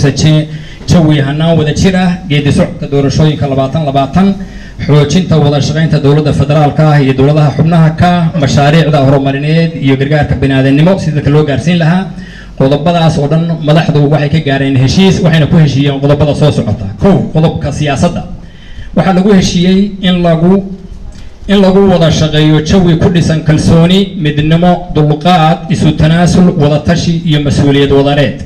dhisa je- jawi hanaan wada jir ah geedi socodka doorashooyinka labaatan labaatan xoojinta wada shaqaynta dowladda federaalka ah iyo dowladaha xubnaha ka ah mashaariicda horumarineed iyo gargaarka biniaadanimo si dadka loo gaarsiin lahaa qodobadaas oo dhan madaxdu waxay ka gaareen heshiis waxayna ku heshiiyeen qodobada soo socota kow qodobka siyaasadda waxaa lagu heshiiyey in lagu in lagu wada shaqeeyo jawi ku dhisan kalsooni midnimo dulqaad isu tanaasul wadatashi iyo mas-uuliyad wadareed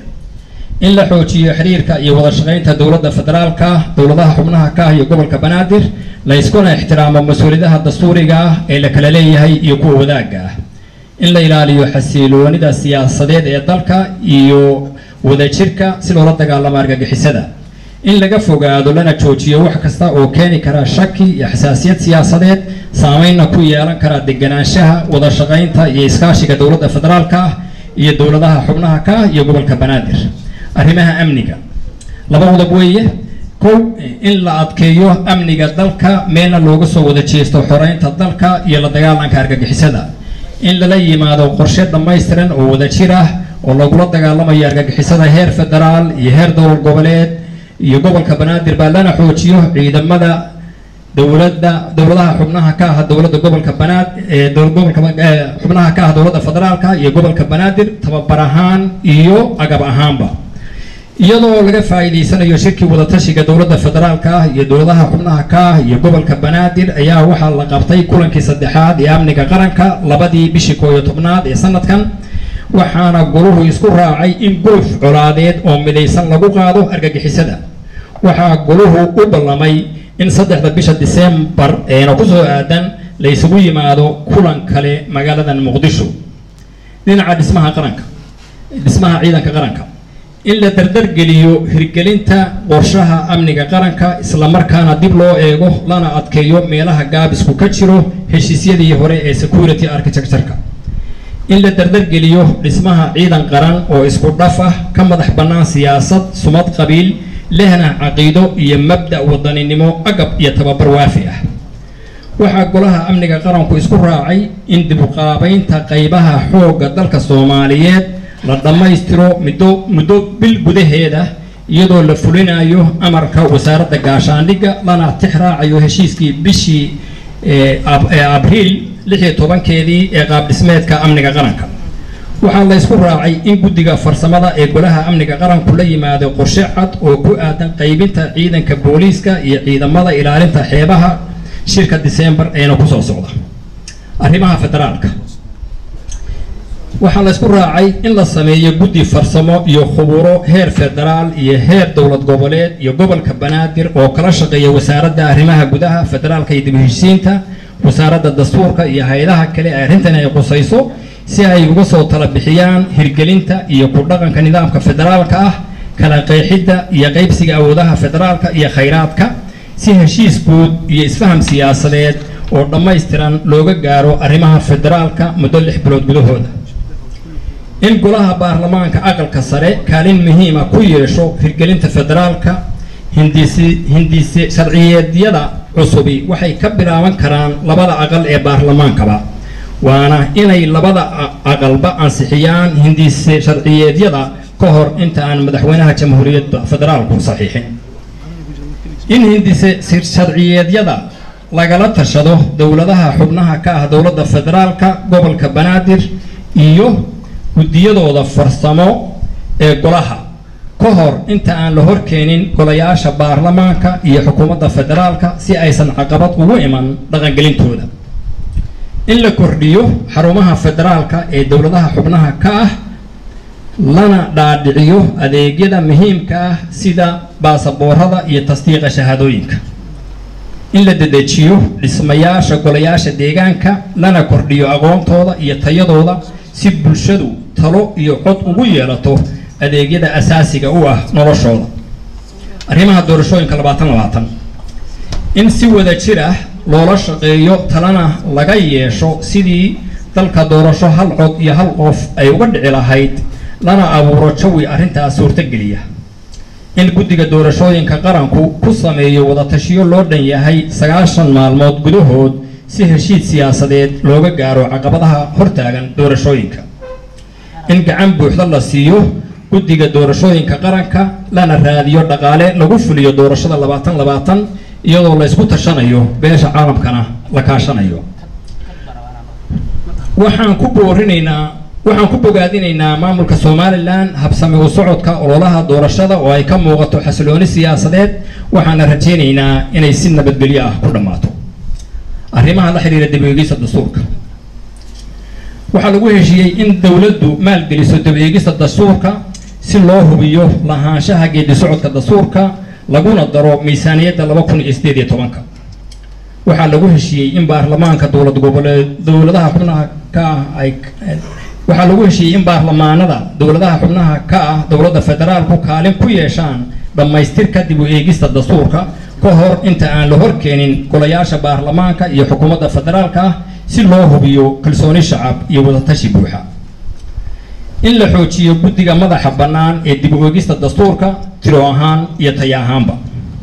in la xoojiyo xiriirka iyo wada shaqaynta dowladda federaalka dowladaha xubnaha ka ah iyo gobolka banaadir la iskuna ixtiraamo mas-uuliyadaha dastuuriga ah ee la kala leeyahay iyo kuwa wadaagga ah in la ilaaliyo xasiloonida siyaasadeed ee dalka iyo wadajirka si loola dagaalamo argagixisada in laga fogaado lana joojiyo wax kasta oo keeni kara shaki iyo xasaasiyad siyaasadeed saameynna ku yeelan kara deganaanshaha wada shaqaynta iyo iskaashiga dowladda federaalka ah iyo dowladaha xubnaha ka ah iyo gobolka banaadir arrimaha amniga laba qodob weeye kow in la adkeeyo amniga dalka meelna looga soo wada jeesto xoreynta dalka iyo la dagaalanka argagixisada in lala yimaado qorshe dhammaystiran oo wada jir ah oo lagula dagaalamayo argagixisada heer federaal iyo heer dowlad goboleed iyo gobolka banaadir baa lana xoojiyo ciidamada dowladda dowladaha xubnaha ka ah dowladda gobolka banaad ee dowlad gobolka ee xubnaha ka ah dowladda federaalka iyo gobolka banaadir tababar ahaan iyo agab ahaanba iyadoo laga faa'iidaysanayo shirkii wadatashiga dowladda federaalka ah iyo dowladaha xubnaha ka ah iyo gobolka banaadir ayaa waxaa la qabtay kulankii saddexaad ee amniga qaranka labadii bishii koo iyo tobnaad ee sanadkan waxaana goluhu isku raacay in guluf colaadeed oo midaysan lagu qaado argagixisada waxaa goluhu u ballamay in saddexda bisha diseembar eena kusoo aadan la isugu yimaado kulan kale magaaladan muqdisho dhinaca dhismaha qaranka dhismaha ciidanka qaranka in la dardargeliyo hirgelinta qorshaha amniga qaranka islamarkaana dib loo eego lana adkeeyo meelaha gaabisku ka jiro heshiisyadii hore ee security architectureka in la dardargeliyo dhismaha ciidan qaran oo isku dhaf ah ka madax bannaan siyaasad sumad qabiil lehna caqiido iyo mabda' wadaninimo agab iyo tababar waafi ah waxaa golaha amniga qaranku isku raacay in dib u qaabaynta qaybaha xoogga dalka soomaaliyeed la dhammaystiro muddo muddo bil gudaheeda iyadoo la fulinayo amarka wasaaradda gaashaandhigga lana tix raacayo heshiiskii bishii ee ab- ee abriil lix iyo tobankeedii ee qaab dhismeedka amniga qaranka waxaa la isku raacay in guddiga farsamada ee golaha amniga qaranku la yimaado qorshe cad oo ku aadan qaybinta ciidanka booliiska iyo ciidamada ilaalinta xeebaha shirka diseembar eena kusoo socda arrimaha federaalka waxaa la isku raacay in la sameeyo guddi farsamo iyo khuburo heer federaal iyo heer dowlad goboleed iyo gobolka banaadir oo kala shaqeeya wasaaradda arrimaha gudaha federaalka iyo dib u heshiisiinta wasaaradda dastuurka iyo hay-adaha kale ee arrintan ay qusayso si ay uga soo tala bixiyaan hirgelinta iyo ku dhaqanka nidaamka federaalka ah kala qeexidda iyo qaybsiga awoodaha federaalka iyo khayraadka si heshiis guud iyo isfaham siyaasadeed oo dhammaystiran looga gaaro arrimaha federaalka muddo lix bilood gudahooda in golaha baarlamaanka aqalka sare kaalin muhiima ku yeesho hirgelinta federaalka hindisi hindisi sharciyeedyada cusubi waxay ka bilaaban karaan labada aqal ee baarlamaankaba waana inay labada a- aqalba ansixiyaan hindisi sharciyeedyada ka hor inta aan madaxweynaha jamhuuriyadda federaalku saxiixin in hindise sir- sharciyeedyada lagala tashado dowladaha xubnaha ka ah dowladda federaalka gobolka banaadir iyo guddiyadooda farsamo ee golaha ka hor inta aan la horkeenin golayaasha baarlamaanka iyo xukuumadda federaalka si aysan caqabad ugu iman dhaqangelintooda in la kordhiyo xarumaha federaalka ee dowladaha xubnaha ka ah lana dhaadhiciyo adeegyada muhiimka ah sida baasaboorada iyo tasdiiqa shahaadooyinka in la dedejiyo dhismayaasha golayaasha deegaanka lana kordhiyo aqoontooda iyo tayadooda si bulshadu talo iyo cod ugu yeelato adeegyada asaasiga u ah noloshooda arrimaha doorashooyinka labaatan labaatan in si wada jir ah loola shaqeeyo talana laga yeesho sidii dalka doorasho hal cod iyo hal qof ay uga dhici lahayd lana abuuro jawi arrintaas suurtogeliya in guddiga doorashooyinka qaranku ku sameeyo wadatashiyo loo dhan yahay sagaashan maalmood gudahood si heshiid siyaasadeed looga gaaro caqabadaha hortaagan doorashooyinka in gacan buuxda la siiyo guddiga doorashooyinka qaranka lana raadiyo dhaqaale lagu fuliyo doorashada labaatan labaatan iyadoo la isku tashanayo beesha caalamkana la kaashanayo waxaan ku boorinaynaa waxaan ku bogaadinaynaa maamulka somalilan habsami u socodka ololaha doorashada oo ay ka muuqato xasilooni siyaasadeed waxaana rajaynaynaa inay si nabadgelyo ah ku dhammaato arrimaha la xidhiira dib-u-eegista dastuurka waxaa lagu heshiiyey in dowladdu maalgeliso dib-u-eegista dastuurka si loo hubiyo lahaanshaha geedi socodka dastuurka laguna daro miisaaniyadda laba kun iyo sideed iyo tobanka waxaa lagu heshiiyey in baarlamaanka dowlad goboleed dowladaha xubnaha ka ah ay waxaa lagu heshiiyey in baarlamaanada dowladaha xubnaha ka ah dowladda federaalku kaalin ku yeeshaan dhammaystirka dib u eegista dastuurka ka hor inta aan la horkeenin golayaasha baarlamaanka iyo xukuumadda federaalka ah si loo hubiyo kalsooni shacab iyo wadatashi buuxa in la xoojiyo guddiga madaxa bannaan ee dib u eegista dastuurka tiro ahaan iyo taya ahaanba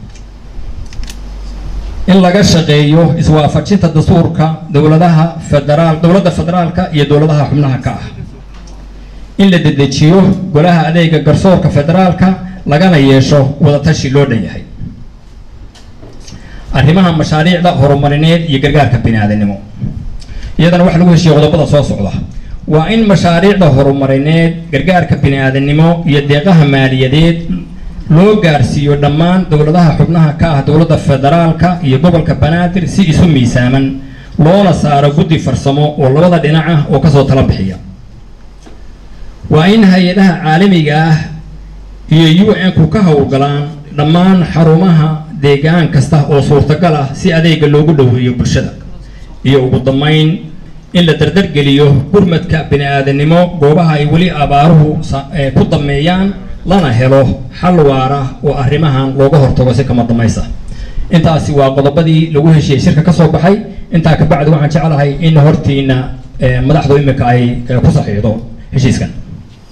in laga shaqeeyo iswaafajinta dastuurka dowladaha federaal dowladda federaalka iyo dowladaha xubnaha ka ah in la dedejiyo golaha adeega garsoorka federaalka lagana yeesho wadatashi loo dhan yahay arrimaha mashaariicda horumarineed iyo gargaarka biniaadanimo iyadana waxaa lagu heshiiyey qodobada soo socda waa in mashaariicda horumarineed gargaarka biniaadanimo iyo deeqaha maaliyadeed loo gaarsiiyo dhammaan dowladaha xubnaha ka ah dowladda federaalka iyo gobolka banaadir si isu miisaaman loona saaro guddi farsamo oo labada dhinac ah oo kasoo tala bixiya waa in hay-adaha caalamiga ah iyo u n-ku ka howlgalaan dhammaan xarumaha deegaan kasta oo suurtagal ah si adeega loogu dhoweeyo bulshada iyo ugu dambeyn in la dardargeliyo gurmadka bini-aadanimo goobaha ay weli abaaruhu ku dameeyaan lana helo xal waara oo arrimahan looga hortago si kama damaysa intaasi waa qodobadii lagu heshiiyey shirka ka soo baxay intaa kabacdi waxaan jeclahay in hortiina madaxdu imika ay ku saxiixdo heshiiskan